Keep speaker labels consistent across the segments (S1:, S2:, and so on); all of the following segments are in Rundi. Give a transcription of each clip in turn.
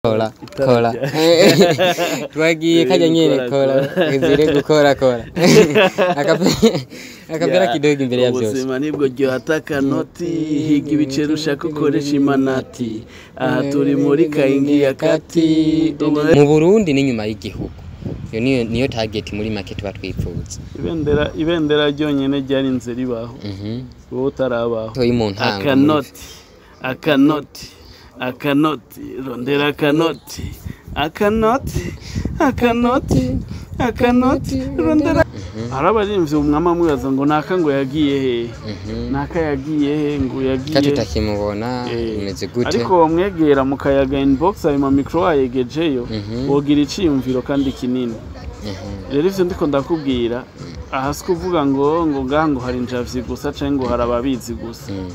S1: kora kora twagiye kajya nyene kora izire gukora kora Akape- akapera kidogo imbere ya byose
S2: ubuzima nibwo ryohata akanoti higa ibiceri ushaka ukoresha imanati aha turi muri kayingi ya kati
S1: mu burundi n'inyuma y'igihugu iyo niyo niyo target muri make tuba twipfuza
S2: ibendera ibendera ryonyine ryarinze ribaho
S1: Mhm.
S2: wowe utarabaho
S1: toyi mu ntango
S2: akanoti akanoti akanoti rondera akanoti akanoti akanoti akanoti rondera hari abarinvye umwama amwibaza ngo naka ngo yagiye he
S1: Mhm.
S2: naka yagiye he ngo
S1: ka
S2: yagiye
S1: tutakimubona
S2: Eh,
S1: imeze gute
S2: ariko wamwegera mukayaga inbox ayo mamikro wayegejeyo
S1: Mhm.
S2: wogira iciyumviro kandi kinini
S1: Mhm.
S2: rero ivyo ndiko ndakubwira aha si kuvuga ngo ngo ngaha ngo hari injavyi gusa canke ngo hari ababizi gusa
S1: Mm.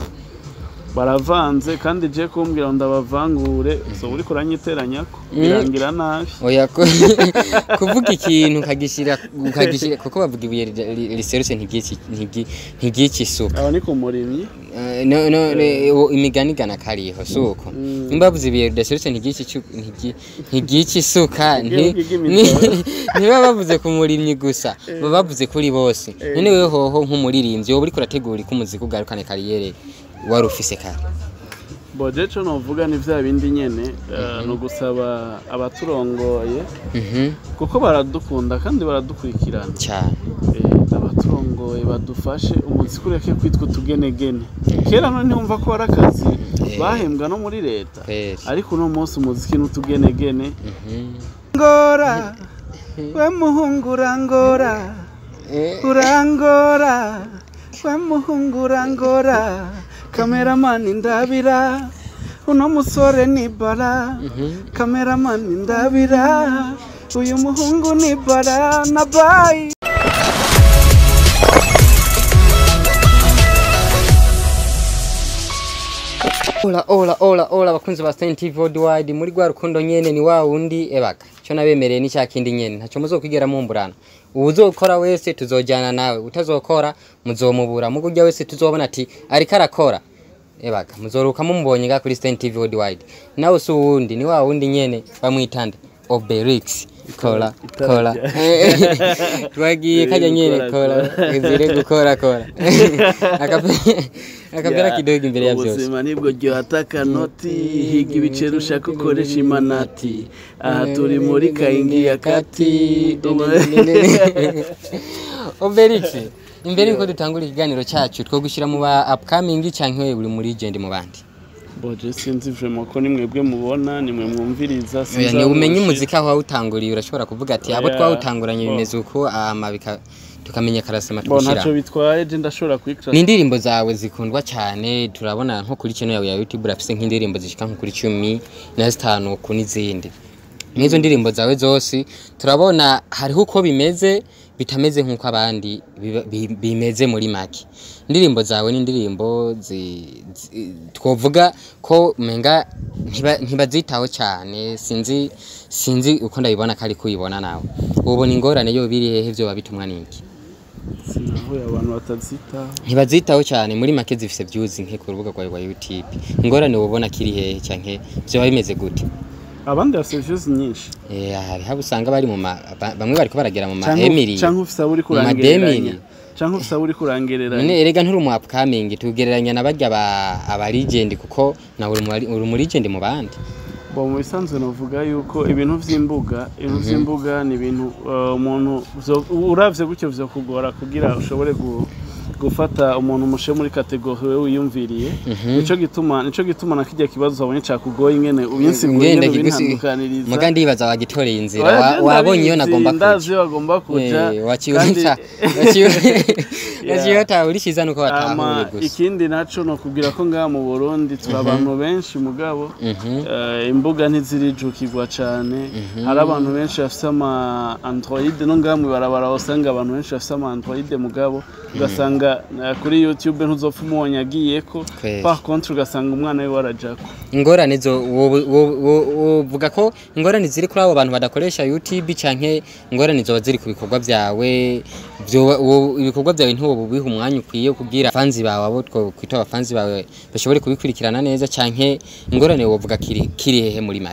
S2: baravanze kandi je kumbwira ngo ndabavangure so uriko uranyiteranyako birangira nabi
S1: oya ko kuvuga ikintu ukagishira ukagishira kuko bavuga ibuye ri- ri- riserutse ntiryiki ntiryi- ntiryiki isuka
S2: aba ni ku murimyi
S1: Eh, no no ne- uwo imigani igana kariho suko nimba bavuze ibuye ridaserutse ntiryiki icu- ntiryi- ntiryiki isuka nti-
S2: Igihugu
S1: ni-
S2: imitoro.
S1: ntiba bavuze ku murimyi gusa baba bavuze kuri bose none wewe hoho nk'umuririmbyi wowe uriko urategura ko umuziki ugarukane kariyere wari ufise kare
S2: boje co novuga ni vya bindi nyene eh, ni ugusaba abaturongoye
S1: Mhm,
S2: kuko baradukunda kandi baradukurikirana
S1: cyane
S2: Eh, abaturongoye badufashe umuziki ureke kwitwa utugenegene kera none ntiwumva ko ari akazi bahembwa no muri leta
S1: kweli
S2: ariko uno munsi umuziki ni utugenegene
S1: Mhm.
S2: ngora we muhungu urangora
S1: Eh,
S2: urangora we muhungu urangora kameramani ndabira uno musore ni bara
S1: mhm.
S2: kameramani ndabira uyu muhungu ni bara na bayi
S1: Ola ola ola ola bakunzi ba Stein TV Worldwide muri gwa rukundo nyene ni wa wundi ebaka cyo nabemereye ni cya kindi nyene ntacyo muzokwigera mumburana uzokora wese tuzojana nawe utazokora muzomubura mugujya wese tuzobona ati ariko arakora ebaka muzoruka mumubonye ga kuri Stein TV Worldwide nawe si uwundi ni wa wundi nyene bamwitande Obelix kora kora twagiye kajya nyene kora izire gukora kora Akape- akapera kidogo imbere ya byose
S2: ubuzima nibwo ryohata akanoti higa ibiceri ushaka ukoresha imanati aha turi muri kayingi ya kati
S1: Obelix imbere yuko dutangura ikiganiro cyacu two gushyira mu ba upcoming cyangwa wewe uri muri legend mu bandi
S2: boje sinzi vrema ko nimwebwe mubona nimwe mwumviriza
S1: oya ni umenye umuziki aho wawutanguriye urashobora kuvuga ati abo
S2: Oya,
S1: twawutanguranye
S2: bo.
S1: bimeze uko ama bika tukamenya karasema
S2: bo
S1: tugushyira
S2: ntacyo bitwaye je ndashobora kwikira
S1: ni indirimbo zawe zikundwa cyane turabona nko kuri channel yawe ya YouTube urafise nk'indirimbo zishika nko kuri cumi na zitanu ku n'izindi n'izo ndirimbo zawe zose turabona hariho uko bimeze bitameze nk'uko abandi biba- bi- bimeze muri make indirimbo zawe ni indirimbo zi- zi- twovuga ko menga ntiba- ntibazitaho cyane sinzi sinzi uko ndabibona ko ari kuyibona nawe ubona ingorane yo biri hehe byo babitumwa n'iki
S2: sinahuye abantu batazitaho
S1: ntibazitaho cyane muri make zifise views nke ku rubuga rwawe rwa YouTube ingorane ubona kiri hehe canke vyoba bimeze gute
S2: abandi bafite views nyinshi
S1: eh hari habo usanga bari mu ma- ba- bamwe bariko baragera mu
S2: Canke-
S1: mahemiri
S2: canke ufise abo uri
S1: mu mademiri.
S2: kurangereranya canke ufise abo uri
S1: none
S2: kurangereranya
S1: erega nturi mu upcoming tugereranya na barya ba aba legend kuko nawe uri mu bari- uri mu legend mu bandi
S2: bo mu bisanzwe navuga yuko ibintu vy'imbuga ibintu vy'imbuga ni ibintu uh, umuntu vyo- uravye gutyo vyokugora kugira ushobore gu gufata umuntu umushe muri kategori we wiyumviriye nico gituma nico gituma na kirya kibazo wabonye cakugoye ingene ubinsigura
S1: Ngenda
S2: ingene
S1: kigusi-
S2: ubintandukaniriza
S1: muga ndibaza wagitoreye inzira
S2: Oya,
S1: wa-
S2: je
S1: wabonye iyo
S2: ndabizi,
S1: nagomba
S2: ndazi
S1: kuja
S2: iyo bagomba kuja
S1: Eh,
S2: kandi-
S1: wakiwita wakiwita urishiza nuko watahuye
S2: ama
S1: gusa
S2: ikindi naco nokubwira ko ngaha mu Burundi turi abantu benshi mugabo
S1: Mhm.
S2: eh, imbuga ntizirijukirwa cane hari abantu benshi bafise ama android no ngaha mwibarabara usanga abantu benshi bafise ama android mugabo ugasanga eh, kuri youtube ntuzopfa umubonye agiyeko
S1: Kweli.
S2: par contre ugasanga umwana we warajako
S1: ingorane zo wo- wo- wo- wovuga ko ingorane ziri kuri abo bantu badakoresha YouTube canke ingorane zoba ziri ku bikorwa byawe byo- wo- ibikorwa byawe ntiwo biha umwanya ukwiye kugira fanzi bawe abo two kwita abafanzi bawe bashobore kubikurikirana neza canke ingorane wovuga kiri kiri hehe muri make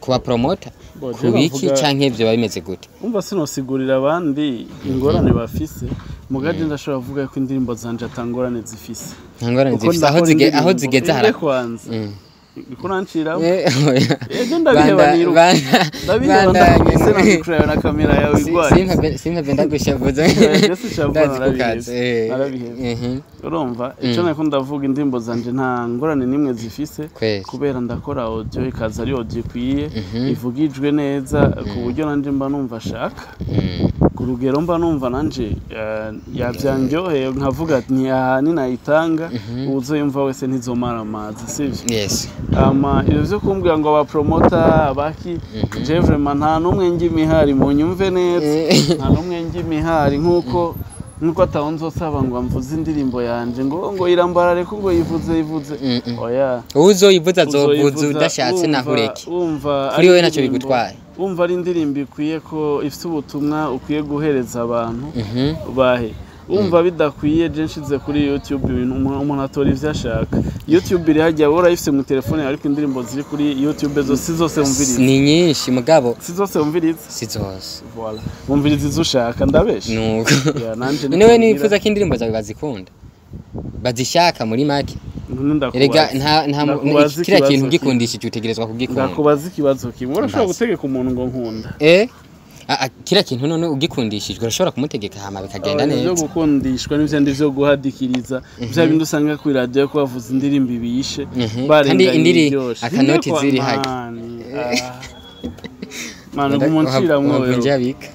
S1: kuba promota
S2: Bo, je
S1: kubiki
S2: bavuga-
S1: canke ivyo biba bimeze gute
S2: umva sinosigurira abandi ingorane bafise mugaje ndashobora kuvuga ko indirimbo zanje atangorane zifise
S1: nta ngorane
S2: Kuko
S1: zifise aho
S2: ndakora
S1: zige- aho
S2: indirimbo,
S1: zigeze
S2: inde
S1: hara
S2: kwanza
S1: Mm.
S2: Uriko uranciramo
S1: Eh, oya.
S2: ejo ndabiheba
S1: Banda-
S2: niruka
S1: banda-
S2: ndabiheba
S1: bandanye.
S2: ndakubise nabikureba na kamera yawe
S1: Si-
S2: igwaye
S1: simpave- simpave ndagushavuza
S2: Ese sishavuza
S1: ndazi
S2: narabihevye.
S1: kukaza eh.
S2: Narabihevye.
S1: Mhm.
S2: urumva icyo nako ndavuga indirimbo zanje nta ngorane n'imwe zifise
S1: kweli
S2: kubera ndakora audio ikaza ari audio ikwiye
S1: Mhm.
S2: ivugijwe neza ku buryo nanje mba numva ashaka
S1: Mm.
S2: ku rugero mba numva nanje eh, yavyandyoheye nkavuga ati ntiyaha ninayitanga uwuzoyumva wese ntizomara amazi sivyo
S1: yes
S2: ama ivyo vyo kumbwira ngo abapromota abaki je vraiment nta n'umwe njya imihari munyumve neza
S1: Eh.
S2: nta n'umwe njya imihari nk'uko nk'uko ataho nzosaba ngo mvuze indirimbo yanje ngo ngo irambarare ko ngo yivuze yivuze
S1: Mm, mm.
S2: oya
S1: uzoyivuza azovuza
S2: uzoyivuza
S1: udashatse
S2: wumva-
S1: nahureke
S2: wumva
S1: Kuri
S2: ari
S1: wewe ntacyo
S2: indirimbo-
S1: bigutwaye.
S2: wumva ari indirimbo ikwiye ko ifite ubutumwa ukwiye guhereza abantu
S1: Mhm.
S2: bahe wumva bidakwiye je nshize kuri youtube ibintu umuntu umuntu atora ivyo ashaka youtube iri hajya wora ifite mu telefone yawe, ariko indirimbo ziri kuri youtube zo si zose wumviriza
S1: ni nyinshi mugabo
S2: si zose wumviriza
S1: si zose
S2: voilà wumviriza izo ushaka ndabesha
S1: nuko
S2: Ya, nanje
S1: niwe
S2: niko
S1: nifuza ko indirimbo zawe bazikunda bazishaka muri make
S2: ngira. Ndakubaza.
S1: erega nta nta mu-
S2: Ndakubaza
S1: kiriya
S2: ikibazo
S1: kintu
S2: kimwe.
S1: ugikundishije utegerezwa kugikunda
S2: ndakubaza ikibazo kimwe urashobora
S1: Mbaza.
S2: gutegeka umuntu ngo nkunda
S1: eh Ah, ah, kiriya kintu none ugikundishijwe urashobora kumutegeka hama bikagenda
S2: Ibyo
S1: neza
S2: gukundishwa n'ivyandi vyo guhadikiriza vya bindi usanga kuri radio ko bavuza indirimbo ibishe
S1: Mhm.
S2: barenganye
S1: Kandi indiri
S2: iryoshe.
S1: akanoti
S2: Ninde
S1: ziri
S2: kwa-
S1: hajya.
S2: Mani, ah. Mani gumunciramwo wewe.
S1: njabika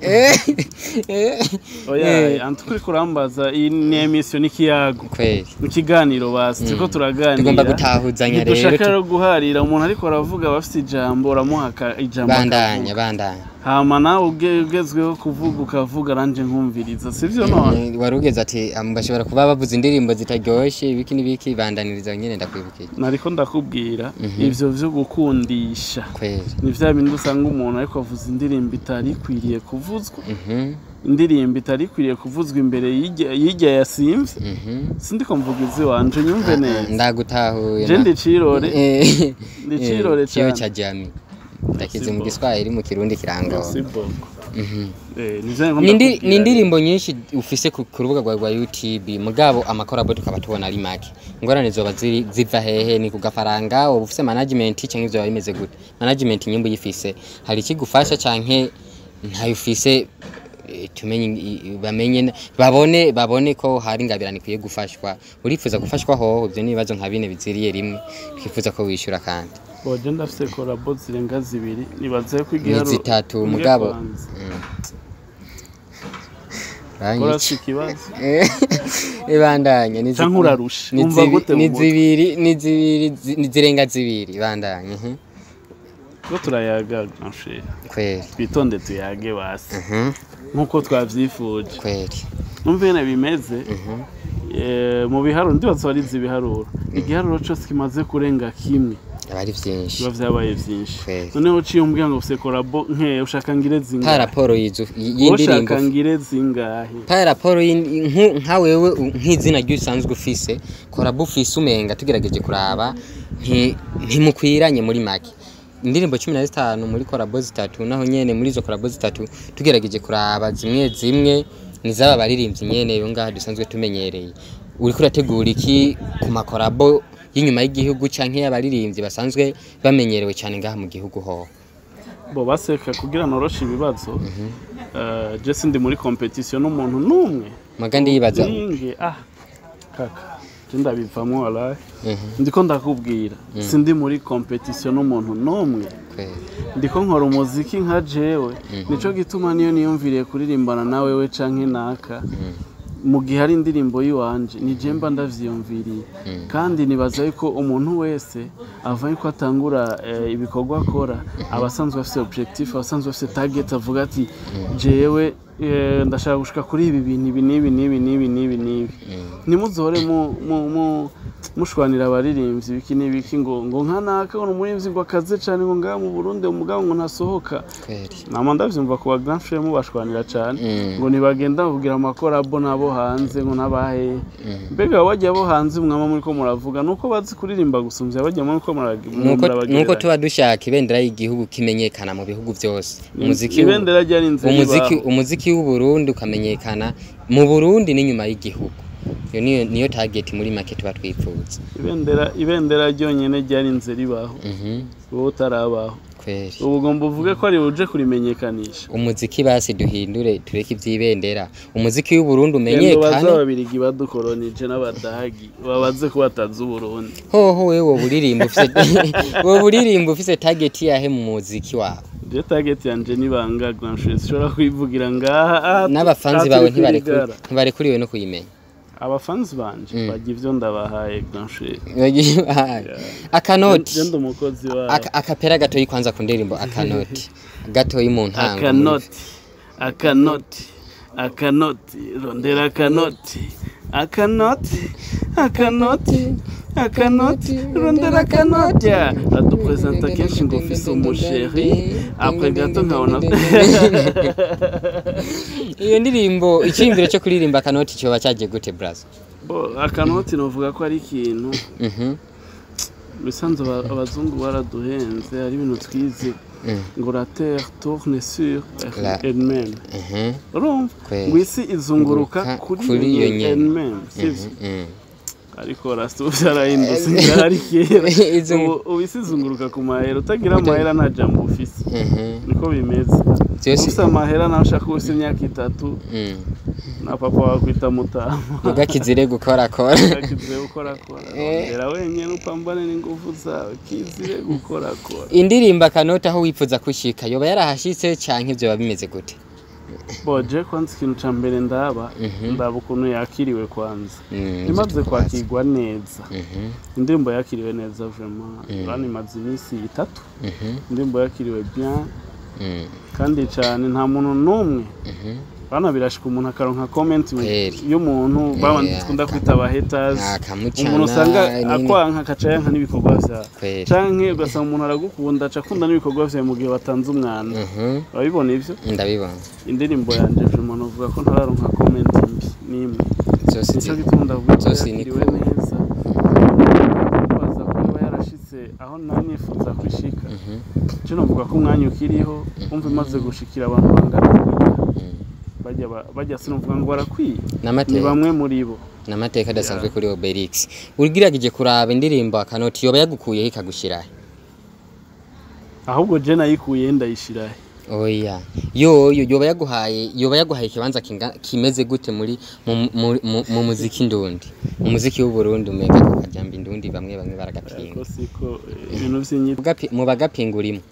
S2: Oya, antu kuri kurambaza iyi ni emission n'ikiyago.
S1: kweli
S2: Ikiganiro basi turiko turaganira.
S1: tugomba gutahuzanya rero
S2: Dushaka
S1: tu-
S2: rero guharira umuntu ariko aravuga bafite ijambo uramuha aka- ijambo
S1: bandanya
S2: akavuga.
S1: bandanya
S2: hama nawe uge- ugezweho kuvuga ukavuga nanje nkumviriza sivyo none
S1: wari ugeze ati "Ah, bashobora kuba bavuza indirimbo zitaryoshye ibiki n'ibiki bandaniriza nyine ndakwibukiye
S2: nariko ndakubwira ivyo vyo gukundisha
S1: kweli
S2: ni vya bindi usanga umuntu ariko avuza indirimbo itari ikwiriye kuvuzwa
S1: Mhm,
S2: indirimbo itari ikwiriye kuvuzwa imbere y'irya- y'irya yasimvye
S1: mhm.
S2: sindiko mvuga izi wanje nyumve neza
S1: ndagutahuye
S2: je
S1: na-
S2: ndi cirore
S1: Eh,
S2: ndi
S1: eh,
S2: cirore
S1: kiyo
S2: cane
S1: ca jami ndakize mu
S2: Sibo.
S1: giswahili mu kirundi kiranga
S2: Si boko.
S1: Mhm.
S2: Eh, nivyo niko
S1: Ni indi-
S2: ndakubwira
S1: ni indirimbo nyinshi ufise ku ku rubuga rwawe rwa youtube mugabo amakorabo tukaba tubona ari make ingorane zoba ziri- ziva hehe ni ku gafaranga uba ufise management canke ivyo biba bimeze gute management nyimba uyifise hari ikigufasha canke ntayo ufise eh, tumenye i- i- bamenye na- babone babone ko hari ingabirane ikwiye gufashwa urifuza gufashwa hoho ivyo n'ibibazo nka bine biziriye rimwe twifuza ko wishyura kandi
S2: boje ndafise korabo zirenga zibiri nibaze ko
S1: ni
S2: igiharu
S1: zitatu
S2: ngiye
S1: mugabo
S2: kwanza.
S1: Mm.
S2: Kora
S1: Uranyica.
S2: si ikibazo
S1: ibandanya ni zi-
S2: Canke urarusha?
S1: ni
S2: Wumva
S1: zibi-
S2: gute mu
S1: ni
S2: mutwe?
S1: zibiri ni zibiri zi- ni zirenga zibiri ibandanya mhm.
S2: ko turayaga nshe
S1: kweli
S2: twitonde tuyage basi
S1: Mhm,
S2: nkuko twavyifuje
S1: kweli
S2: numva nyene bimeze
S1: Mhm.
S2: eh, mu biharuro ndibaza warize ibiharuro igiharuro cose kimaze kurenga kimwe
S1: aba ari vyinshi
S2: biba vyabaye vyinshi
S1: Kweli.
S2: noneho uciye umbwira ngo ufise korabo nke ushaka ngire
S1: pa
S2: zingahe
S1: raporo y'izu-
S2: Wowe
S1: y'indirimbo
S2: ushaka ngire zingahe
S1: pa raporo y'indi- nku- nka wewe u- nk'izina ry'usanzwe ufise korabo ufise umenga tugerageje kuraba nti- ntimukwiranye muri make indirimbo cumi na zitanu muri korabo zitatu naho nyene muri izo korabo zitatu tugerageje kuraba zimwe zimwe ni zaba baririmbyi nyene yo ngaha dusanzwe tumenyereye uriko urategura iki ku makorabo y'inyuma y'igihugu canke y'abaririmbyi basanzwe bamenyerewe cane ngaha mu gihugu hoho
S2: bo baseka kugira noroshe ibibazo eh, je sindi muri competition n'umuntu n'umwe
S1: maga ndiyibaza
S2: Ninge, ah kaka je ndabivamwo walahi
S1: Mhm,
S2: ndiko ndakubwira sindi muri competition n'umuntu n'umwe
S1: kweli.
S2: ndiko nkora umuziki nka jewe nico gituma niyo niyumviriye kuririmbana nawe we canke naka mu gihe ari indirimbo yiwanje ni je mba ndavyiyumviriye kandi nibaza yuko umuntu wese ava yuko atangura eh, ibikorwa akora aba asanzwe afise objectif aba asanzwe afise target avuga ati jewe eh, ndashaka gushika kuri ibi bintu ibi n'ibi n'ibi n'ibi n'ibi n'ibi ntimuzohore mu- mu- mu- mushwanira abaririmbyi biki n'ibiki ngo ngo nkanaka ngo umuririmbyi ngo akaze cyane ngo ngaha mu burundi umugabo ngo ntasohoka
S1: kweli
S2: nama ndavyumva ku bagran frere mubashwanira cyane
S1: Mm.
S2: ngo ntibagenda kugira amakorabo n'abo hanze ngo n'abahe mbega bajya abo hanze mwama muri ko muravuga nuko bazi kuririmba gusumvya bajya muri ko
S1: nuko
S2: murabagereranya
S1: nuko tuba dushaka ibendera y'igihugu kimenyekana mu bihugu byose umuziki
S2: ibendera ryari inzira
S1: umuziki
S2: ibaho.
S1: umuziki w'u Burundi ukamenyekana mu Burundi n'inyuma y'igihugu iyo niyo niyo target muri make tuba twipfuza
S2: ibendera ibendera ryonyene ryari inzira ibaho
S1: mhm
S2: wowe utarabaho
S1: kweli
S2: ubu ugomba uvuge ko ari uje kurimenyekanisha
S1: umuziki basi duhindure tureke iby'ibendera umuziki w'u Burundi
S2: Genda baze
S1: umenyekane
S2: ababirigi badukoronije n'abadagi babaze ko batazi uburundi
S1: hoho wewe wowe uririmba ufise wowe uririmba ufise target yahe mu muziki wawe
S2: je target yanje nibanga grandshure sishobora kwivugira ngaha ah,
S1: n'abafanzi
S2: ah,
S1: bawe
S2: turi
S1: ntibarekuri-
S2: kwirigara.
S1: ntibarekuriwe no kuyimenya
S2: abafanzi banje bajya ivyo ndabahaye grandshure
S1: akanoti
S2: je ndi umukozi wabo
S1: Aka- akapera gatoyi kwanza ku ndirimbo akanoti gatoyi mu ntango
S2: akanoti akanoti akanoti rondera akanoti akanoti akanoti akanoti rondera akanoti adupresenta kenshi ngo ufise umusheri apre gato nkabona
S1: iyo ndirimbo icyiyumviro cyo kuririmba akanoti cyoba cyagiye gute brazo
S2: Bo, akanoti novuga ko ari ikintu
S1: Mhm,
S2: bisanzwe aba- abazungu baraduhenze hari ibintu twize
S1: mm,
S2: ngo la terre tourne sur
S1: La-
S2: elle-même
S1: mhm,
S2: urumva
S1: Kweli.
S2: ngo isi izunguruka
S1: Nguruka
S2: kuri
S1: kuri
S2: iyo
S1: iyo
S2: nyene
S1: nyene.
S2: elle-même sivyo
S1: mm.
S2: ariko rasta ubu byarahindutse byari kera
S1: Izungu-
S2: ubu ubu isi izunguruka ku mahera utagira amahera nta jambo ufise
S1: Mhm,
S2: niko bimeze
S1: byose
S2: ufise amahera nawe ushaka uba ufise imyaka itatu
S1: mm.
S2: na papa wakwita mutama
S1: muga kizire gukorakora
S2: kizire gukorakora rondera wenyine upambane n'ingufu zawe kizire gukorakora
S1: indirimbo akanoti aho wifuza kushika yoba yarahashitse canke vyoba bimeze gute
S2: boje kwanza ikintu ca mbere ndaba
S1: Mhm.
S2: ndaba ukuntu yakiriwe kwanza
S1: Mm,
S2: imaze
S1: ivyo twazi.
S2: kwakirwa neza
S1: Mhm,
S2: indirimbo yakiriwe neza vraiment urabona imaze iminsi itatu
S1: mhm,
S2: indirimbo yakiriwe bien
S1: mm,
S2: kandi cyane nta muntu n'umwe
S1: mhm.
S2: bana birashika umuntu akaronka comment
S1: Kweli.
S2: y'umuntu babandi
S1: Yeah.
S2: dukunda kwita aba haters
S1: Akamucana,
S2: umuntu usanga
S1: nini.
S2: akwanka akaca yanka n'ibikorwa vyawe
S1: Kweli.
S2: canke ugasanga umuntu aragukunda aca akunda n'ibikorwa vyawe mu gihe watanze umwana
S1: Mhm,
S2: urabibona ivyo
S1: ndabibona
S2: indirimbo yanje vraiment novuga ko ntararonka comment mbi n'imwe
S1: zose
S2: nico
S1: zi-
S2: gituma ndavuga ko
S1: zose ni
S2: yakiriwe
S1: cool.
S2: neza baza ko yoba yarashitse aho nari nifuza kwishika
S1: Mhm,
S2: cyo novuga ko umwanya ukiriho umva imaze gushikira abantu bangana kuriya
S1: mm.
S2: bajya ba- bajya sinovuga ngo barakwiye ni
S1: n'amateka
S2: bamwe muri bo
S1: n'amateka adasanzwe kuri Obelix urigiragije kuraba indirimbo akanoti yoba yagukuyeho ikagushirahe
S2: ahubwo je nayikuye ndayishirahe
S1: oya yoyo yoba yaguhaye yoba yaguhaye ikibanza kinga- kimeze gute muri mu, mu, mu, mu muziki ndundi mu muziki w'u Burundi umenga ko kajamba indundi bamwe bamwe baragapinga
S2: ko siko eh, ibintu vy'inyito
S1: Mugapi- mu bagapinga urimo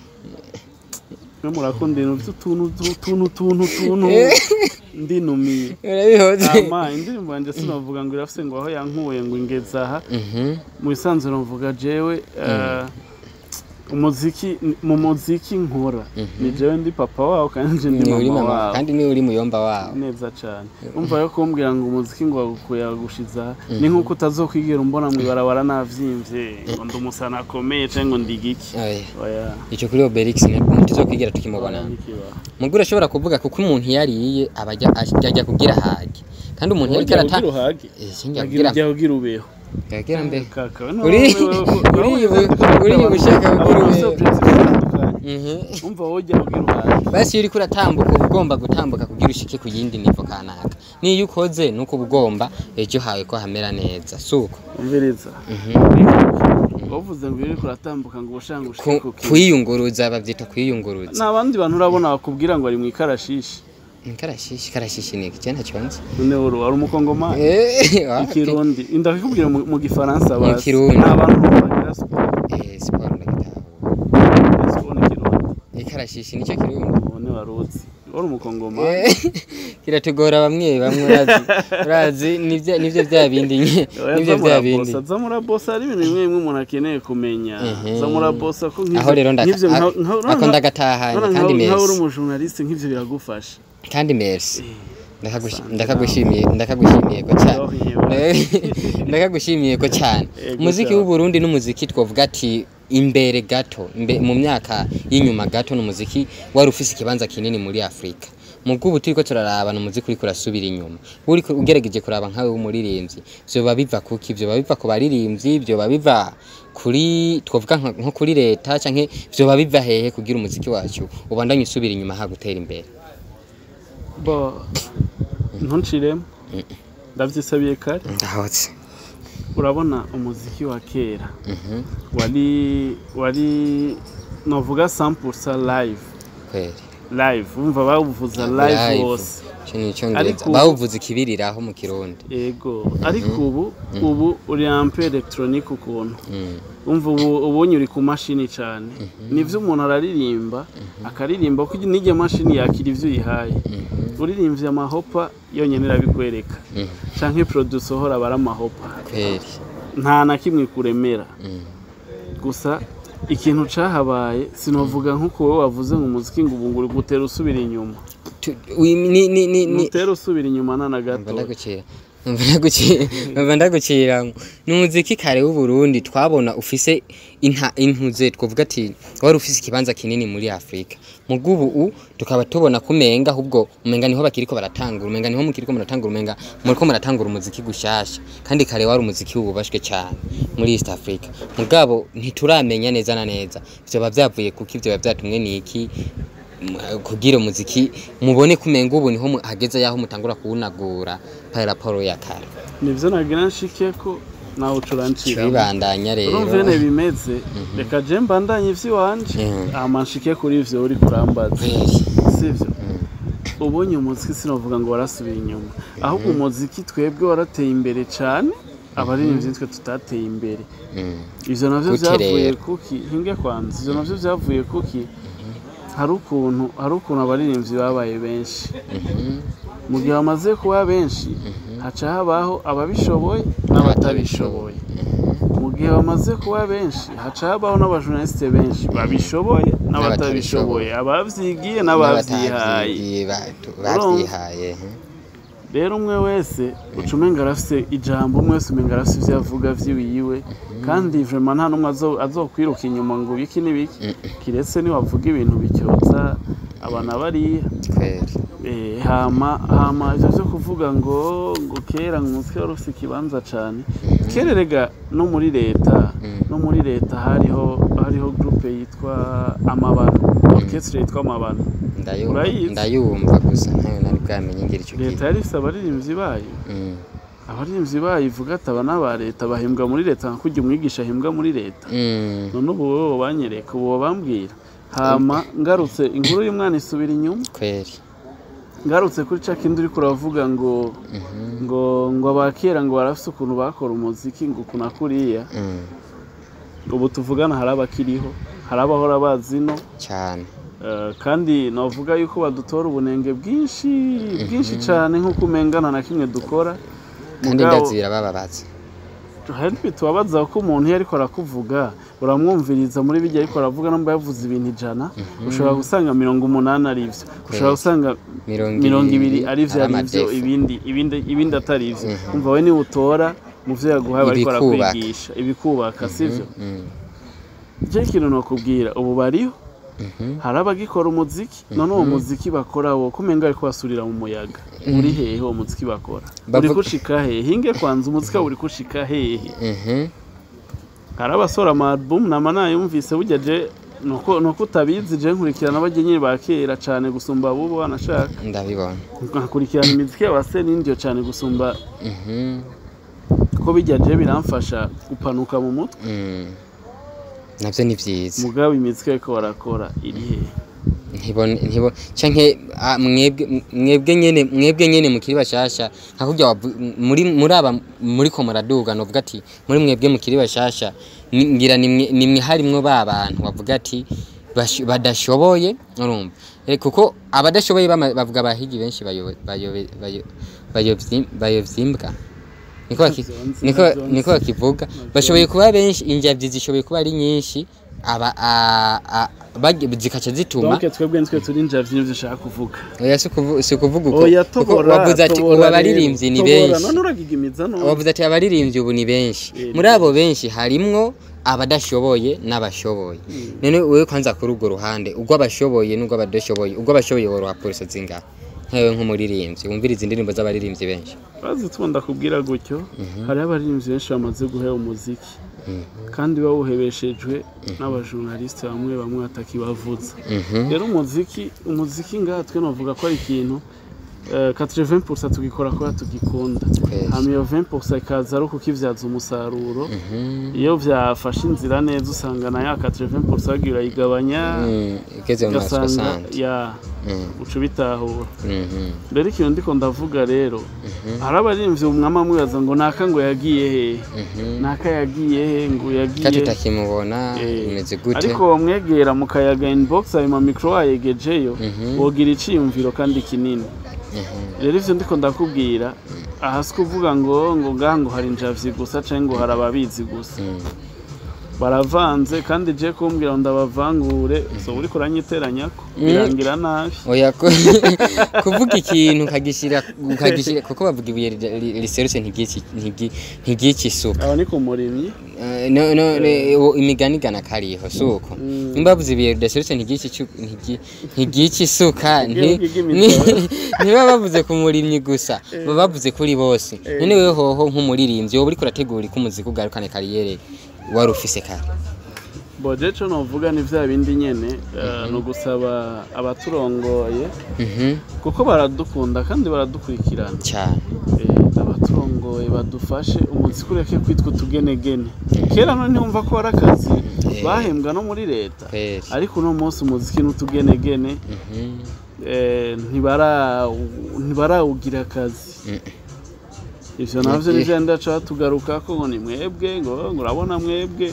S2: mwe murakunda ibintu vy'utuntu tuntu tuntu tuntu ndinumiye
S1: urabihoze
S2: ama indirimbo yanje sinovuga ngo irafise ngo aho yankuye ngo ingeze aha
S1: Mhm,
S2: mu bisanzwe novuga jewe eh, umuziki mu muziki nkora ni jewe ndi papa wawo kandi nje ndi
S1: ni uri
S2: mama
S1: mama
S2: wawo
S1: kandi ni uri muyomba wawo
S2: neza cyane umva yo kumbwira ngo umuziki ngo wagukuye wagushiza ni nk'uko utazokwigera umbona mu ibarabara navyimbye ngo ndi umusana akomeye cyangwa ngo ndi giki
S1: Oya,
S2: oya
S1: ico kuri Obelix ntituzokwigira tukimubona
S2: ntikibaho
S1: mugura ashobora kuvuga kuko umuntu yariye abajya ajya kugira hage kandi umuntu yari karata
S2: ugira uhage
S1: Eh, sinjya
S2: agira
S1: kugira
S2: ujya ugira ubeho
S1: yagira mbe
S2: kaka
S1: Uri- uri- uri ushaka kugira ubeho. Mhm.
S2: umva wowe ujya ugira uhage
S1: basi iyo uriko uratambuka uba ugomba gutambuka kugira ushike ku yindi nivo kanaka niyo ukoze nuko uba ugomba ejo hawe ko hamera neza suko
S2: umviriza
S1: Mhm.
S2: wavuze ngo iyo uriko uratambuka ngo ubushanga
S1: Ku-
S2: ushike ku kintu
S1: kwiyunguruza bavyita kwiyunguruza
S2: ni abandi bantu urabona bakubwira ngo ari mu ikarashishi
S1: karashishi karashishi ni iki ntacyo nzi
S2: none uru wari umukongomani
S1: Eh, wa-
S2: ikirundi ndakikubwira mu mu gifaransa bazi
S1: Kirundi.
S2: ni abantu bagira siporo
S1: Eh, siporo ndagitaha
S2: siporo ni kirundi
S1: ikarashishi nicyo kirundi
S2: ubone waruzi wari umukongomani
S1: Eh, kiratugora bamwe bamwe urazi urazi nivyo nivyo bya bindi nye
S2: Oya,
S1: nivyo
S2: za
S1: bya
S2: murabosa,
S1: bindi
S2: za murabosa hari ibintu bimwe bimwe umuntu akeneye kumenya
S1: Mhm.
S2: za murabosa ko nk'ivyo-
S1: aho rero ndaka-
S2: nk'ivyo nka- nka-
S1: ako ndagatahanye
S2: nka-
S1: kandi
S2: nka- nka uri
S1: meza
S2: umujournaliste nk'ivyo biragufasha
S1: kandi merci
S2: Eh,
S1: Ndakagushi-
S2: Asante
S1: ndakagushimiye ndakagushimiye ko cyane
S2: Yohimba.
S1: ndakagushimiye ko cyane
S2: Ego
S1: umuziki
S2: cyane.
S1: w'uburundi n'umuziki twavuga ati imbere gato imbe, mu myaka y'inyuma gato n'umuziki wari ufise ikibanza kinini muri afurika mu bw'ubu turiko turaraba n'umuziki uriko urasubira inyuma uriko ugerageje kuraba nkawe w'umuririmbyi vyoba biva kuki vyoba biva ku baririmbyi vyoba biva kuri twavuga nka- nko kuri leta canke vyoba biva hehe kugira umuziki wacu ubandanye usubira inyuma ha gutera imbere
S2: bo ntunciremo ndavyisabiye kare
S1: ndahotse
S2: urabona umuziki wa kera
S1: Mhm,
S2: wari wari novuga 100% live
S1: kweli
S2: live umva bawuvuza live
S1: Live.
S2: wose
S1: Ico ni icongereza
S2: Ariko ubu-
S1: bawuvuza ikibiriraho mu kirundi
S2: ego ariko ubu ubu uri ampe electronique ukuntu
S1: Mm,
S2: umva ubu ubonye uri ku mashini cyane nivyo umuntu araririmba akaririmba ko n'iryo mashini yakira ivyo uyihaye uririmbye amahopa yonyene irabikwereka
S1: mhm,
S2: canke producer uhora bara amahopa
S1: kweli
S2: nta na kimwe kuremera
S1: Mm,
S2: gusa ikintu cahabaye sinovuga nk'uko wowe wavuze ngo umuziki ngo ubu ngo uri gutera usubira inyuma
S1: tu- wi- ni ni ni ni
S2: nutera usubira inyuma na na
S1: Numva
S2: gato
S1: ndagucira numva ndagucira numva ndagucira ngo ni umuziki kare w'uburundi twabona ufise inta intuze twavuga ati wari ufise ikibanza kinini muri afurika mu bw'ubu u tukaba tubona kumenga ahubwo umenga niho bakiriko baratangura umenga niho mukiriko muratangura umenga muriko muratangura umuziki gushasha kandi kare wari umuziki wubashwe cyane muri east africa mugabo ntituramenya neza na neza vyoba vyavuye kuki vyoba vyatumwe niki m- kugira umuziki mubone kumenga ubu niho mu- hageze yaho mutangura kuwunagura par rapport ya kare
S2: nivyo nagira nshike ko nawe ucurancira
S1: bibandanya rero
S2: urumva nyene bimeze reka je mbandanye ivy'iwanje
S1: Mhm.
S2: hama nshike kuri ivyo uri kurambaza
S1: Kweli.
S2: sivyo ubonye umuziki sinovuga ngo warasubiye inyuma ahubwo umuziki twebwe warateye imbere cane abaririmbyi nitwe tutateye imbere
S1: Mm.
S2: ivyo navyo
S1: Gute
S2: vyavuye
S1: rero?
S2: kuki hinge kwanza ivyo navyo vyavuye kuki hari ukuntu hari ukuntu abaririmbyi babaye benshi
S1: Mhm.
S2: mu gihe bamaze kuba benshi haca habaho ababishoboye n'abatabishoboye mu gihe bamaze kuba benshi haca habaho n'abajournaliste benshi babishoboye n'abatabishoboye abavyigiye n'abavyihaye
S1: N'abatavyigiye batu- bavyihaye mhm.
S2: rero umwe wese uca umenga arafise ijambo umwe wese umenga arafise ivyo avuga vyiwiwe kandi vraiment nta n'umwe azo- azokwiruka inyuma ngo biki n'ibiki kiretse niwavuga ibintu bicyotsa abana bariya
S1: kweli
S2: Eh, hama hama ivyo vyo kuvuga ngo ngo kera ngo umutwe wari ufise ikibanza cane kera erega no muri leta no muri leta hariho hariho groupe yitwa amabano orchestre yitwa amabano
S1: ndayumva
S2: Urayizi?
S1: ndayumva gusa ntayo nari bwamenye ngira ico
S2: leta
S1: kintu
S2: yari ifise abaririmbyi bayo
S1: Mm.
S2: abaririmbyi bayo ivuga ati aba n'aba leta bahembwa muri leta nka kurya umwigisha ahembwa muri leta
S1: Mm.
S2: none ubu wowe banyereka ubu bambwira hama ngarutse inkuru y'umwana isubira inyuma
S1: kweli
S2: ngarutse kuri ca kindi uriko uravuga ngo
S1: Mhm.
S2: ngo ngo abakera ngo barafise ukuntu bakora umuziki ngo ukuntu kuriya
S1: Mm.
S2: ubu tuvugana hari abakiriho hari abahora bazino
S1: cyane
S2: eh, kandi navuga yuko badutora ubunenge bwinshi bwinshi cyane nk'uko umengana na kimwe dukora
S1: kandi
S2: Mugabo-
S1: ndazi birababaza
S2: hari bitubabaza ko umuntu iyo ariko arakuvuga uramwumviriza muri bijya ariko aravuga namba yavuze ibintu ijana ushobora gusanga mirongo umunani ari byo ushobora gusanga mirongo ibiri ari byo ari byo ibindi ibindi ibindi atari byo umva we niwe utora mu byo yaguhaye bariko
S1: Ibikubaka.
S2: barakwigisha ibikubaka sivyo
S1: Mm.
S2: je ikintu nokubwira ubu bariho
S1: Mhm.
S2: hari abagikora umuziki none uwo muziki bakora wo kumenga ariko basurira mu muyaga uri hehe uwo muziki bakora uri
S1: Bavuga-
S2: gushika hehe hinge kwanza umuziki wawe uri gushika hehe
S1: Mhm.
S2: hari abasora amarubumu nama nayumvise burya je nuko nuko utabizi je nkurikirana abagenyeri ba kera cane gusumba abubu banashaka
S1: ndabibona
S2: nkakurikirana imiziki y'abase n'indyo cane gusumba
S1: Mhm.
S2: ko bijya je biramfasha gupanuka mu mutwe
S1: Mm. navyo ni vyiza
S2: mugabo imiziki ariko barakora iri hehe
S1: ntibone ntibone canke ah, mwebwe mwebwe nyene mwebwe nyene mukiri bashasha nka kurya wavu- muri muri aba muri ko muraduga novuga ati muri mwebwe mukiri bashasha ni- ngira nimwe nimwe harimwo ba bantu bavuga ati bash- badashoboye urumva Eh, kuko abadashoboye bama- bavuga abahigi benshi bayo- bayo- bayo- bayovyi- bayovyimbwa niko baki-
S2: Navyo nzi,
S1: niko
S2: navyo nzi.
S1: niko bakivuga bashoboye kuba benshi injavyi zishoboye kuba ari nyinshi aba a- a- bagi- zikaca zituma
S2: donc twebwe nitwe turi njavyi nivyo ushaka kuvuga
S1: oya si ukuvu- si ukuvuga uko
S2: oya
S1: kuko
S2: tobora
S1: wavuze ati
S2: tobora
S1: ubu
S2: rero,
S1: abaririmbyi ni
S2: tobora,
S1: benshi
S2: none uragigimiza none
S1: wavuze ati abaririmbyi ubu ni benshi
S2: Eh,
S1: muri abo benshi harimwo abadashoboye n'abashoboye none wewe kwanza kuri urwo ruhande urw'abashoboye n'urw'abadashoboye urw'abashoboye woroha polisi zingahe nkawe nk'umuririmbyi wumviriza indirimbo z'abaririmbyi benshi
S2: bazi tubunda kubwira gutyo hariho abaririmbyi benshi bamaze guheba umuziki kandi bawuhebeshejwe n'abajournaliste bamwe bamwe batakibavuza
S1: Mhm.
S2: rero umuziki umuziki ngaha twe novuga ko ari ikintu eh, 80% tugikora kubera tugikunda
S1: Kwezi.
S2: hama iyo 20% ikaza ari ukukivyaza umusaruro
S1: Mhm.
S2: iyo vyafashe inzira neza usanga na ya 80% wagiye urayigabanya
S1: Mm, igeze mu maso
S2: ugasanga
S1: asante
S2: ya
S1: Mm,
S2: uca ubitahura
S1: mhm.
S2: rero ikintu ndiko ndavuga rero hari abaririmbyi umwama amwibaza ngo naka ngo yagiye he
S1: Mhm.
S2: naka yagiye he ngo
S1: ka
S2: yagiye
S1: tutakimubona
S2: Eh,
S1: bimeze gute
S2: ariko wamwegera mu kayaga inbox ayo mamikro wayegejeyo
S1: Mhm.
S2: wogira iciyumviro kandi kinini
S1: Mhm.
S2: rero ivyo ndiko ndakubwira aha si kuvuga ngo ngo ngaha ngo hari njavyi gusa canke ngo hari ababizi gusa
S1: Mm.
S2: baravanze kandi je kumbwira ngo ndabavangure so uriko uranyiteranyako birangira nabi
S1: oya ko kuvuga ikintu ukagishira ukagishira kuko bavuga ibuye ri- ri- riserutse ntigici- ntigi- ntigica isuka
S2: aba ni ku murimyi
S1: Eh, no, no, ne- wo- imigani igana kariho si uko
S2: Mm.
S1: nimba bavuze ibuye ridaserutse ntigica icu- ntigi- ntigica isuka nti-
S2: Igihugu
S1: ni-
S2: bw'imitaho.
S1: ntiba bavuze ku murimyi gusa baba bavuze kuri bose none wewe hoho nk'umuririmbyi wowe uriko urategura ko umuziki ugarukane kariyere wari ufise kare
S2: boje co novuga ni vya bindi nyene eh, ni ugusaba abaturongoye
S1: Mhm,
S2: kuko baradukunda kandi baradukurikirana
S1: cyane
S2: Eh, abaturongoye badufashe umuziki ureke kwitwa utugenegene kera none ntiwumva ko ari akazi
S1: Eh.
S2: bahembwa no muri leta
S1: kweli
S2: ariko uno munsi umuziki n'utugenegene
S1: Mhm,
S2: eh, ntibara- ntibarawugira akazi
S1: mm.
S2: ivyo navyo
S1: Eh.
S2: nivyo ndaca tugarukako ngo ni mwebwe ngo ngo urabona mwebwe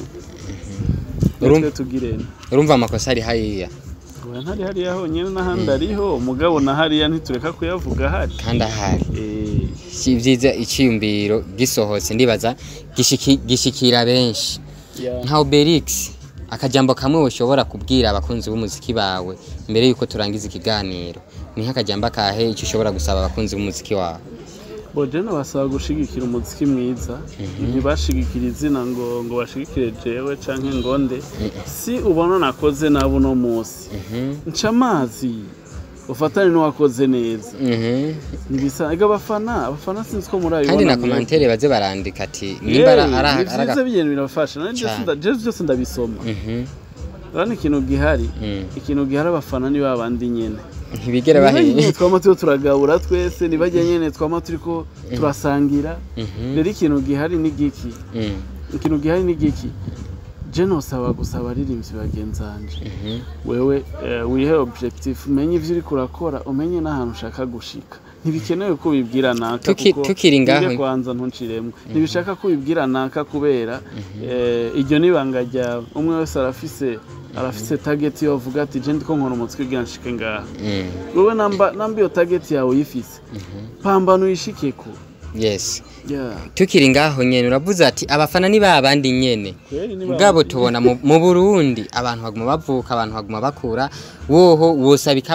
S1: Urum-
S2: natwe tugirene
S1: urumva amakosa ari hariya
S2: Oya, ntari hariya honyine n'ahandi ariho umugabo na hariya ntitureka kuyavuga ahari
S1: kandi ahari
S2: Eh,
S1: si byiza icyiyumviro gisohotse ndibaza gishiki- gishikira benshi
S2: ya-
S1: nka Obelix akajambo kamwe ushobora kubwira abakunzi b'umuziki bawe mbere yuko turangiza ikiganiro ni nk'akajambo akahe icyo ushobora gusaba abakunzi b'umuziki wawe
S2: bojene basaba gushigikira umuziki mwiza ntibashigikire izina ngo ngo bashigikire jewe canke ngonde si ubona nakoze nabi uno munsi
S1: Mhm,
S2: nca amazi ufatane n'uwakoze neza
S1: mhm.
S2: ntibisanga abafana abafana sinzi ko murabibona
S1: kandi na
S2: mwebwe.
S1: komantere baze barandika ati nimba ara-
S2: Yewe,
S1: ara-
S2: ni
S1: araga-
S2: vyiza ibintu birafasha nanje
S1: Cane.
S2: sinda- jewe byose ndabisoma
S1: Mhm,
S2: urabona ikintu gihari
S1: mm.
S2: ikintu gihari abafana ni babandi nyene
S1: ntibigera
S2: Niba nyene
S1: bahe
S2: twama turiko turagabura twese nibajya nyene twama turiko turasangira
S1: Mhm,
S2: rero ikintu gihari ni giki
S1: mm,
S2: ikintu gihari ni giki je nosaba gusa abaririmbyi bagenzanje
S1: mhm.
S2: wewe eh, wihe objectif umenye ivyo uriko urakora umenye n'ahantu ushaka gushika ntibikenewe ko ubibwira naka
S1: Tuki-
S2: kuko
S1: tukiri ngaho-
S2: nige kwanza ntunciremwo ntibishaka ko ubibwira naka kubera eh, iryo nibanga ryawe umwe wese arafise arafise target yo avuga ati je ndiko nkora umutwe kugira nshike ngaha
S1: Mm,
S2: wewe namba namba iyo target yawe uyifise pambana uyishikeko
S1: yes
S2: yeah.
S1: tukiri ngaho nyene uravuze ati abafana ni ba bandi nyene
S2: Kweli ni
S1: ubwabo tubona mu mu Burundi abantu baguma bavuka abantu baguma bakura woho wosabika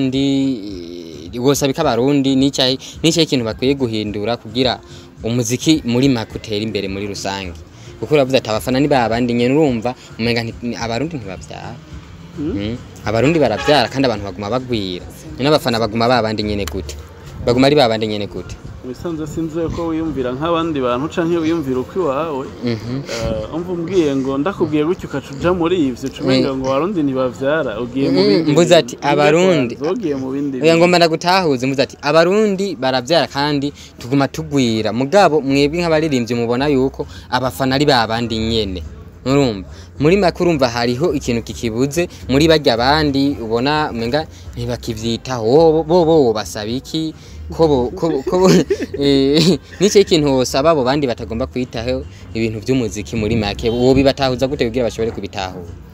S1: abarundi eh, wosabika abarundi n'icyayi n'icyayi ikintu bakwiye guhindura kugira umuziki muri make utere imbere muri rusange kuko uravuze ati abafana ni ba bandi nyene urumva umenga nti- abarundi ntibavyara Mm. abarundi baravyara kandi abantu baguma bagwira none abafana baguma ba bandi nyene gute baguma ari ba bandi nyene gute
S2: wisanze sinzi ko wiyumvira nk'abandi bantu canke wiyumvira uko iwawe
S1: Mhm.
S2: Eh, umva umbwiye ngo ndakubwiye gutyo ukaca uja muri ivyo cumenga ngo abarundi ntibavyara ugiye mu
S1: Mm,
S2: bindi
S1: mbuze
S2: bintu.
S1: ati, "Abarundi."
S2: Ugiye ugiye mu bindi
S1: oya
S2: bintu.
S1: ngomba ndagutahuze muze ati abarundi baravyara kandi tuguma tugwira mugabo mwebwe nk'abaririmbyi mubona yuko abafana ari ba bandi nyene urumva muri make urumva hariho ikintu kikibuze muri barya abandi ubona umenga ntibakivyitaho bo bo bo basaba iki ko bo- ko bo- ko bo- eh, nico ikintu wosaba abo bandi batagomba kwitaho ibintu vy'umuziki muri make wo bibatahuza gute kugira bashobore kubitahura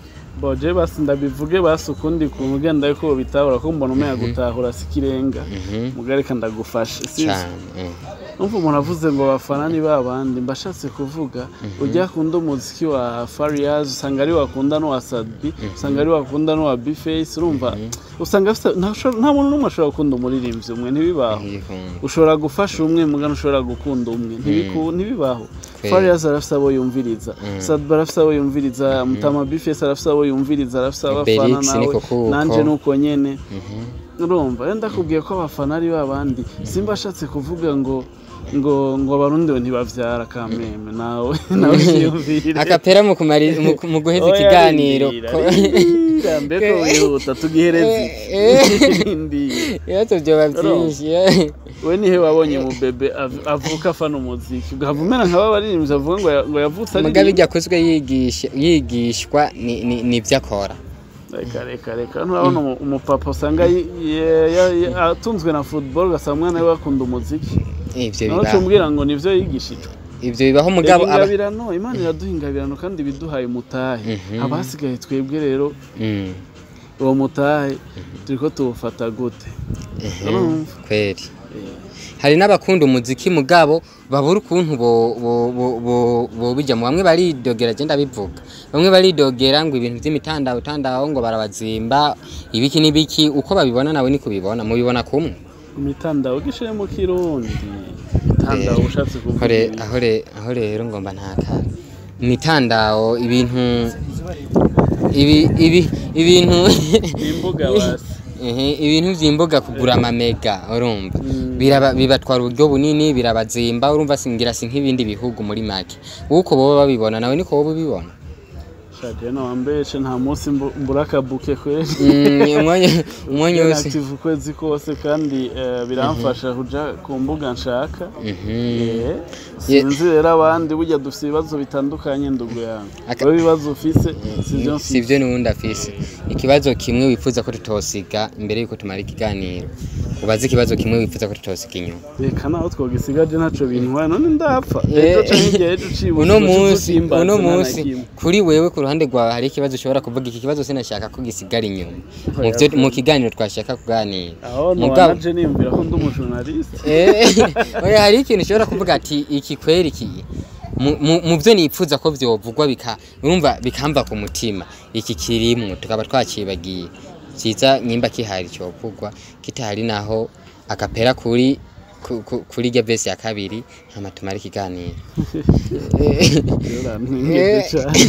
S2: boje basi ndabivuge basi ukundi kuntu ugenda yuko bitahura ko mbona umeya gutahura si ikirenga
S1: Mhm.
S2: mugareka ndagufashe si
S1: cyane eh.
S2: numva umuntu avuze ngo abafana ni babandi mbashatse kuvuga ujya akunda umuziki wa Fariaz usanga ari wakunda n'uwa Sadbi usanga ari wakunda n'uwa Bface urumva usanga afite- nta usho- nta muntu n'umwe ashobora gukunda umuririmbyi umwe ntibibaho
S1: Yihunda.
S2: ushobora gufasha umwe mugana ushobora gukunda umwe Ntibiku- ntibibaho
S1: Kweli.
S2: Fariaz arafise abo yumviriza Sadbi arafise abo yumviriza Mutama Bface arafise abo yumviriza arafise abafana
S1: Belix
S2: nawe
S1: niko kuko.
S2: nanje nuko nyene
S1: Mhm.
S2: urumva rero ndakubwiye ko abafana ari babandi simba ashatse kuvuga ngo ngo ngo abarundi we ntibavyara kameme nawe nawe yiyumvire
S1: akapera mu kumari- mu- mu guheza
S2: Oya,
S1: ikiganiro
S2: rindira,
S1: ko-
S2: rindira, mbeko wihuta tugihereze
S1: Eh,
S2: Rindira.
S1: ibibazo byoba byinshi eh.
S2: we nihe wabonye mu bebe av- avuka afana umuziki ugahava umera nk'aba baririmbyi avuga ngo ya- ngo yavutse
S1: mugabe
S2: aririmba
S1: ijya kuzwe yigisha yigishwa ni- ni- nibyo akora
S2: reka reka reka nturabona umu- umupapa usanga yi- ye- ya- ya- atunzwe na football ugasanga umwana we akunda umuziki
S1: ivyo
S2: nawe
S1: bibaho
S2: umbwira ngo nivyo yigishijwe
S1: ivyo bibaho mugabo aba
S2: ingabirano imana iraduha ingabirano kandi ibiduhaye umutahe
S1: Mhm.
S2: abasigaye twebwe rero
S1: Mm,
S2: uwo mutahe turiko tuwufata gute urumva
S1: kweli hari n'abakunda umuziki mugabo babura ukuntu bo- bo- bo- bo- bobijamo bamwe baridogera je ndabivuga bamwe baridogera ngo ibintu vy'imitandao tandaho ngo barabazimba ibiki n'ibiki uko babibona nawe niko ubibona mubibona kumwe
S2: imitandao gishiye mu kirundi imitandao ushatse kuvuga
S1: aho re-
S2: ibi.
S1: aho re- aho rero ngomba ntakara imitandao ibintu ibi ibi ibintu
S2: imbuga basi
S1: Ehe, ibintu vy'imboga kugura amamega urumva
S2: Mm.
S1: biraba bibatwara uburyo bunini birabazimba urumva singira si nk'ibindi bihugu muri make uko boba babibona nawe niko woba ubibona
S2: shaje no wambeshe nta munsi mbu- mbura akabuke kweli
S1: Mm, umwanya umwanya wose
S2: active ukwezi kose kandi eh, biramfasha kuja ku mbuga nshaka
S1: Mhm.
S2: Eh, sinzi rero abandi burya dufite ibibazo bitandukanye ndugu yangu
S1: Aka-
S2: wowe ibibazo ufise sivyo mfise
S1: sivyo n'ubundi afise ikibazo kimwe wifuza ko tutosiga imbere yuko tumara ikiganiro ubaze ikibazo kimwe wifuza ko tutosiga inyuma
S2: reka naho twogisigaje ntaco bintwaye none ndapfa
S1: Eh,
S2: ejo canke igihe ejo ucibuka
S1: uno
S2: uca
S1: munsi
S2: usimbaza
S1: uno
S2: nta na
S1: munsi
S2: kimwe.
S1: kuri wewe ku ruhande rwawe hari ikibazo ushobora kuvuga iki kibazo sinashaka ko gisigara inyuma mu vyo- mu kiganiro twashaka kuganira
S2: aho
S1: Mugabo-
S2: nobanaje niyumvira ko ndi umujournaliste
S1: Eh, oya hari ikintu ushobora kuvuga ati iki kweri iki mu- mu mu byo nipfuza ko vyovugwa bika urumva bikamva ku mutima iki kirimwo tukaba twacibagiye ciza nyimba kihari covugwa kitahari naho akapera kuri ku- ku- kuri rya vesi ya kabiri hama tumara ikiganiro
S2: Urantwengeje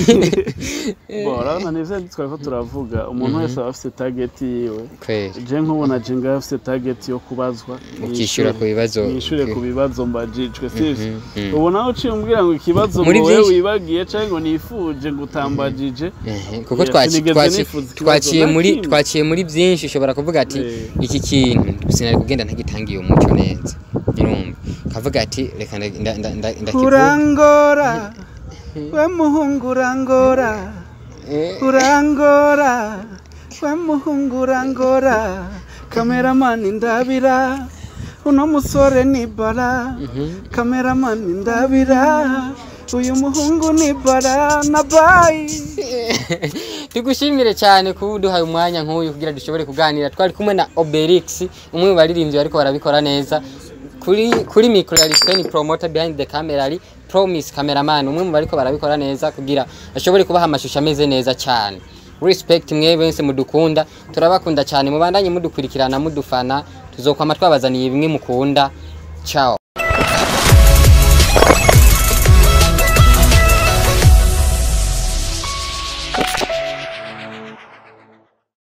S2: cane Bo, urabona nivyo twariko turavuga umuntu wese aba afise target yiwe
S1: kweri
S2: je nkubona je ngaho afise target yo kubazwa
S1: ukishyura ku bibazo
S2: nishure ku bibazo mbajijwe sivyo
S1: Mhm, mhm.
S2: ubu nawe uciye umbwira ngo ikibazo
S1: Muri
S2: ngo wewe
S1: vyinshi-
S2: wibagiye canke ngo nifuje ngo utambajije
S1: Ehe, kuko
S2: Oya,
S1: twaci-
S2: sinigeze
S1: twaci-
S2: nifuza ikibazo
S1: twaciye
S2: na
S1: muri
S2: kimwe.
S1: twaciye muri byinshi ushobora kuvuga ati
S2: Eh.
S1: iki kintu sinari kugenda ntagitangiye umuco neza urumva ukavuga ati reka nda- nda- nda- nda- ndakivuge
S2: urangora we muhungu urangora
S1: Eh,
S2: urangora we muhungu urangora kameramani ndabira uno musore ni bara kameramani ndabira uyu muhungu ni bara na bayi
S1: tugushimire cyane kuba uduhaye umwanya nk'uyu kugira dushobore kuganira twari kumwe na Obelix umwe mu baririmbyi bariko barabikora neza kuri kuri micro ya Rispen promoter behind the camera ari Promise cameraman umwe mu bariko barabikora neza kugira ashobore kubaha amashusho ameze neza cyane respect mwe bense mudukunda turabakunda cyane mubandanye mudukurikirana mudufana tuzokwama twabazaniye bimwe mukunda ciao